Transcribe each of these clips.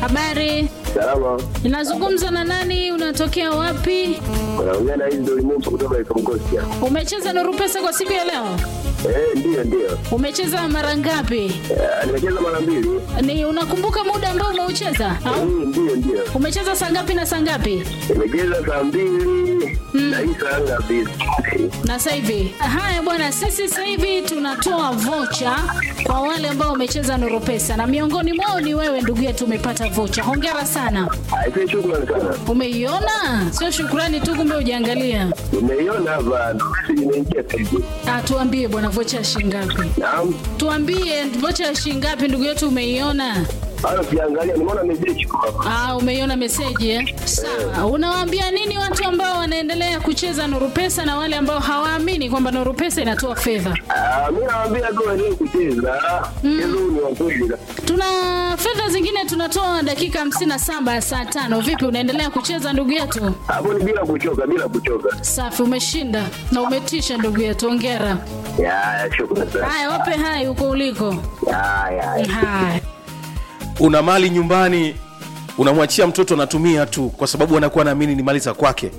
Habari, Salama. inazungumza na nani? Unatokea wapi? Unaongea na hizi ndio limutu kutoka Ikongosia. Umecheza Nuru Pesa kwa siku ya leo? Eh, ndiyo ndiyo. Umecheza mara ngapi? Eh, nimecheza mara mbili. Ni unakumbuka muda ambao umeucheza? Au Mm, ndiyo ndiyo. umecheza saa ngapi na saa ngapi? Nimecheza saa mbili na hii saa ngapi? Na sasa hivi. Haya bwana, sisi sasa hivi tunatoa vocha kwa wale ambao wamecheza Nuru Pesa na miongoni mwao ni wewe ndugu yetu, umepata vocha. Hongera sana. Aisee, shukrani sana. Umeiona? Sio shukrani tu, kumbe ujaangalia. Nimeiona hapa, message imeingia sasa hivi. Ah, tuambie bwana, vocha ya shilingi ngapi? Naam. Tuambie vocha ya shilingi ngapi ndugu yetu, umeiona? Hata siangalia, nimeona message iko hapa. Ah, umeiona meseji eh? Sawa. Unawaambia nini watu ambao wanaendelea kucheza Nuru Pesa na wale ambao hawaamini kwamba Nuru Pesa inatoa fedha? Ah, mimi nawaambia tu waendelee kucheza. Mchezo huu ni wa kweli. Tuna fedha zingine tunatoa dakika 57 ya saa tano. Vipi, unaendelea kucheza ndugu yetu? Hapo ni bila kuchoka, bila kuchoka. Safi, umeshinda na umetisha ndugu yetu, hongera. Ya, ya, shukrani sana. Haya, wape hai huko uliko. Ya, ya. ya. Haya. una mali nyumbani unamwachia mtoto anatumia tu kwa sababu anakuwa naamini ni mali za kwake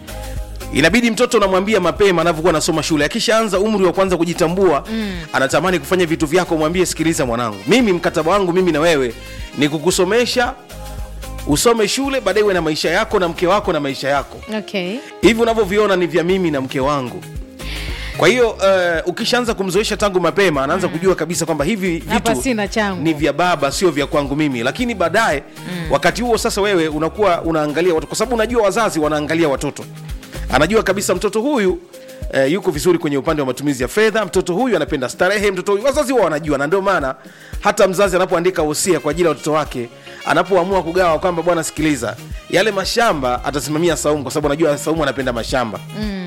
inabidi mtoto unamwambia mapema anavyokuwa anasoma shule akishaanza umri wa kwanza kujitambua mm. anatamani kufanya vitu vyako mwambie sikiliza mwanangu mimi mkataba wangu mimi na wewe ni kukusomesha usome shule baadaye uwe na maisha yako na mke wako na maisha yako okay. hivi unavyoviona ni vya mimi na mke wangu kwa hiyo uh, ukishaanza kumzoesha tangu mapema anaanza mm. kujua kabisa kwamba hivi Hapa vitu sina changu. ni vya baba sio vya kwangu mimi lakini baadaye mm. wakati huo sasa wewe unakuwa unaangalia watu kwa sababu unajua wazazi wanaangalia watoto anajua kabisa mtoto huyu Eh, yuko vizuri kwenye upande wa matumizi ya fedha mtoto huyu anapenda starehe mtoto huyu wazazi wao wanajua na ndio maana hata mzazi anapoandika wosia kwa ajili ya watoto wake anapoamua kugawa kwamba bwana sikiliza yale mashamba atasimamia saumu kwa sababu anajua saumu anapenda mashamba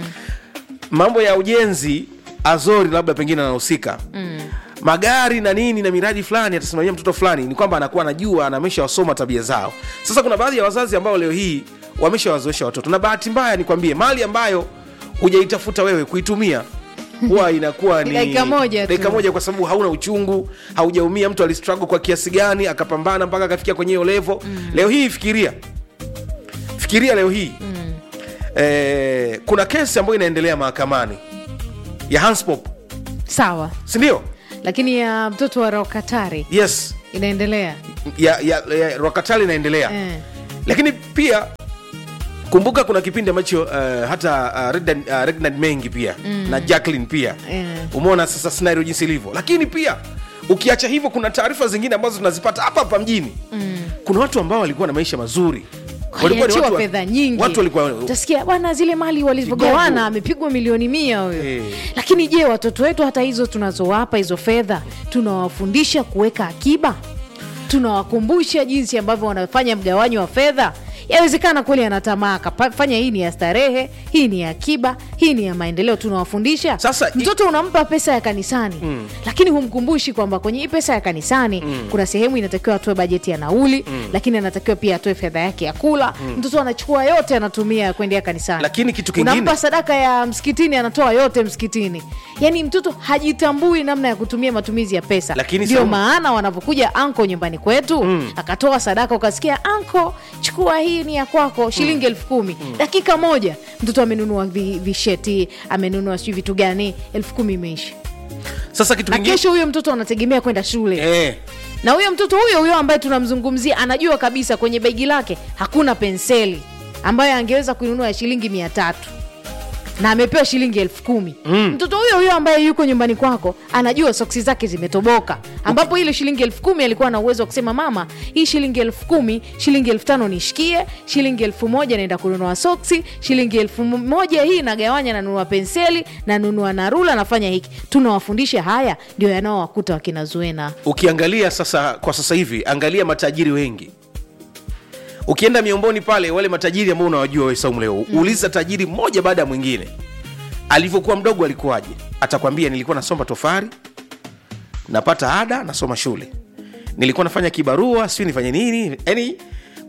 mambo ya ujenzi azori labda pengine anahusika mm. magari na nini na miradi fulani atasimamia mtoto fulani ni kwamba anakuwa anajua na ameshawasoma tabia zao sasa kuna baadhi ya wazazi ambao leo hii wameshawazoesha watoto na bahati mbaya nikwambie mali ambayo hujaitafuta wewe kuitumia huwa inakuwa ni Dakika moja tu. dakika moja kwa sababu hauna uchungu haujaumia mtu alistruggle kwa kiasi gani akapambana mpaka akafikia kwenye hiyo levo mm. leo hii fikiria fikiria leo hii mm. eh, kuna kesi ambayo inaendelea mahakamani ya Hanspop sawa sindio lakini ya mtoto wa rokatari yes inaendelea ya, ya, ya Rokatali inaendelea eh. lakini pia kumbuka kuna kipindi ambacho uh, hata uh, Regnard, uh, Regnard mengi pia mm. na Jacqueline pia Eh. umeona sasa scenario jinsi ilivyo lakini pia ukiacha hivyo kuna taarifa zingine ambazo tunazipata hapa hapa mjini mm. kuna watu ambao walikuwa na maisha mazuri Walikuwa ni waliachiwa watu wa- fedha nyingi watu walikuwa utasikia bwana zile mali walivyogawana amepigwa milioni mia huyo Eh. lakini je watoto wetu hata hizo tunazowapa hizo fedha tunawafundisha kuweka akiba tunawakumbusha jinsi ambavyo wanafanya mgawanyo wa fedha yawezekana kweli anatamaa akafanya hii ni ya starehe hii ni ya akiba hii ni ya maendeleo tunawafundisha Sasa, i- mtoto unampa pesa ya kanisani mm. lakini humkumbushi kwamba kwenye hii pesa ya kanisani mm. kuna sehemu inatakiwa atoe bajeti ya nauli mm. lakini anatakiwa pia atoe fedha yake ya kula mm. mtoto anachukua yote anatumia kuendea kanisani Lakini kitu kingine- unampa sadaka ya msikitini anatoa yote msikitini yaani mtoto hajitambui namna ya kutumia matumizi ya pesa Lakini ndio Saumu- maana wanavyokuja anko nyumbani kwetu mm. akatoa sadaka ukasikia anko chukua hii ni ya kwako shilingi elfu kumi dakika moja mtoto amenunua vi- visheti amenunua sijui vitu gani elfu kumi imeisha sasa kitu na kingine kesho huyo mtoto anategemea kwenda shule eh, na huyo mtoto huyo huyo ambaye tunamzungumzia anajua kabisa kwenye begi lake hakuna penseli ambayo angeweza kuinunua ya shilingi mia tatu na amepewa shilingi elfu kumi mm. mtoto huyo huyo ambaye yuko nyumbani kwako anajua soksi zake zimetoboka ambapo ile shilingi elfu kumi alikuwa na uwezo wa kusema mama hii shilingi elfu kumi shilingi elfu tano nishikie shilingi elfu moja naenda kununua soksi shilingi elfu moja hii nagawanya nanunua penseli nanunua narula nafanya hiki tunawafundisha haya ndio yanaowakuta wakina zuena ukiangalia sasa kwa sasa hivi angalia matajiri wengi ukienda miomboni pale wale matajiri ambao unawajua wewe Saumu leo mm. uliza tajiri mmoja baada ya mwingine alivyokuwa mdogo alikuwaje atakwambia nilikuwa nasoma tofari napata ada nasoma shule nilikuwa nafanya kibarua siu nifanye nini yani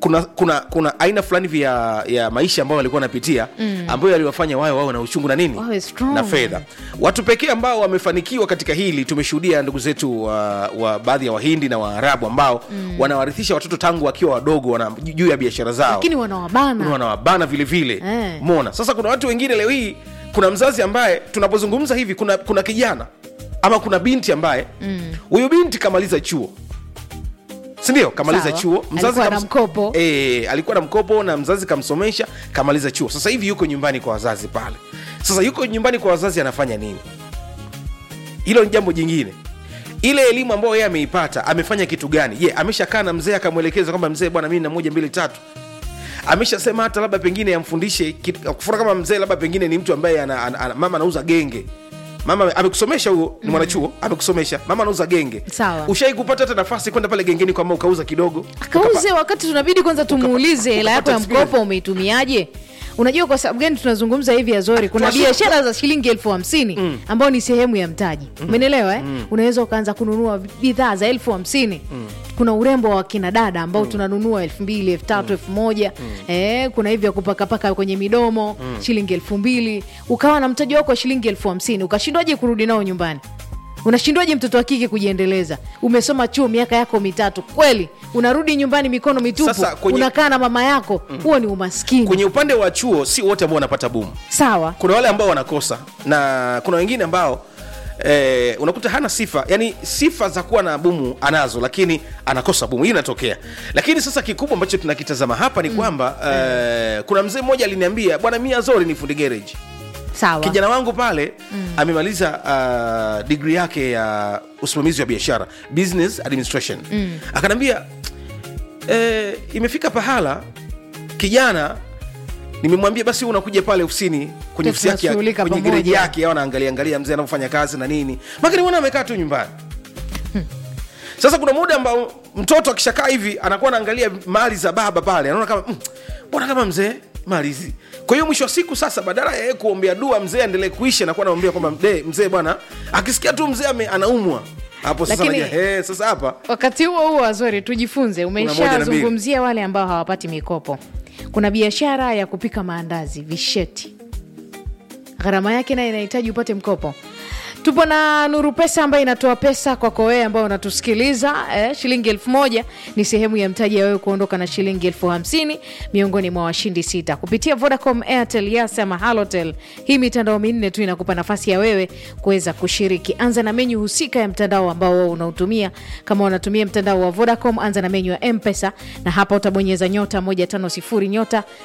kuna kuna kuna aina fulani hivi ya, ya maisha ambayo walikuwa wanapitia mm. ambayo yaliwafanya wao wawe na uchungu na nini Wawe strong. na fedha watu pekee ambao wamefanikiwa katika hili tumeshuhudia ndugu zetu wa, wa baadhi ya wahindi na waarabu ambao mm. wanawarithisha watoto tangu wakiwa wadogo wana, juu ya biashara zao lakini wanawabana wanawabana vile vile Eh. mona sasa kuna watu wengine leo hii kuna mzazi ambaye tunapozungumza hivi kuna kuna kijana ama kuna binti ambaye huyu binti kamaliza chuo sindio kamaliza Sawa. chuo Alikuwa na kams- mkopo. e, alikuwa na mkopo na mzazi kamsomesha kamaliza chuo sasa hivi yuko nyumbani kwa wazazi pale sasa yuko nyumbani kwa wazazi anafanya nini hilo ni jambo jingine ile elimu ambayo yeye ameipata amefanya kitu gani je ameshakaa na mzee akamwelekeza kwamba mzee bwana mimi na moja mbili tatu ameshasema hata labda pengine amfundishe kitu- kufuna kama mzee labda pengine ni mtu ambaye ana, ana, ana, mama anauza genge mama amekusomesha huo ni mwanachuo amekusomesha mama anauza genge Sawa. ushai kupata hata nafasi kwenda pale gengeni kwamba ukauza kidogo akauze wakati tunabidi kwanza tumuulize hela yako ya ukapata experience. mkopo umeitumiaje unajua kwa sababu gani tunazungumza hivi azori kuna Tunashu- biashara za shilingi elfu hamsini mm. ambayo ni sehemu ya mtaji umenelewa eh? mm. unaweza ukaanza kununua bidhaa za elfu hamsini mm. kuna urembo wa kina dada ambao mm. tunanunua elfu mbili elfu tatu elfu moja eh, kuna hivi ya kupakapaka kwenye midomo mm. shilingi elfu mbili ukawa na mtaji wako wa shilingi elfu hamsini ukashindwaje kurudi nao nyumbani unashindwaje mtoto wa kike kujiendeleza umesoma chuo miaka yako mitatu kweli unarudi nyumbani mikono mitupu Sasa kwenye- unakaa na mama yako huo ni umaskini kwenye upande wa chuo si wote ambao wanapata bumu sawa kuna wale ambao wanakosa na kuna wengine ambao Eh, unakuta hana sifa yani sifa za kuwa na bumu anazo lakini anakosa bumu hii inatokea lakini sasa kikubwa ambacho tunakitazama hapa ni kwamba eh, kuna mzee mmoja aliniambia bwana mia zori ni fundi gereji sawa kijana wangu pale mm. amemaliza uh, digri yake ya usimamizi wa biashara business administration mm. akanaambia eh, imefika pahala kijana nimemwambia basi wewe unakuja pale ofisini kwenye ofisi yake ya- Tunashughulika kwenye pamoja. gereji yake au anaangalia angalia mzee anavyofanya kazi na nini makini mwana amekaa tu nyumbani sasa kuna muda ambao mtoto akishakaa hivi anakuwa anaangalia mali za baba pale anaona kama "Mm, mbona kama mzee mali hizi kwa hiyo mwisho wa siku sasa badala ya yeye kuombea dua mzee aendelee kuishi anakuwa anaombea kwamba "De, mzee bwana akisikia tu mzee ame- anaumwa hapo sasa Lakini- anajua, "Eh, sasa hapa wakati huo huo wazori tujifunze moja na mbili. umeshazungumzia wale ambao hawapati mikopo kuna biashara ya kupika maandazi visheti gharama yake naye inahitaji upate mkopo tupo na nuru pesa ambayo inatoa pesa kwako wewe ambao unatusikiliza eh, shilingi elfu moja ni sehemu ya mtaji ya wewe kuondoka na shilingi elfu hamsini miongoni mwa washindi sita kupitia vodacom airtel yas ama halotel hii mitandao minne tu inakupa nafasi ya wewe kuweza kushiriki anza na menyu husika ya mtandao ambao wewe unautumia kama unatumia mtandao wa vodacom anza na menyu ya mpesa na hapa utabonyeza nyota 150 nyota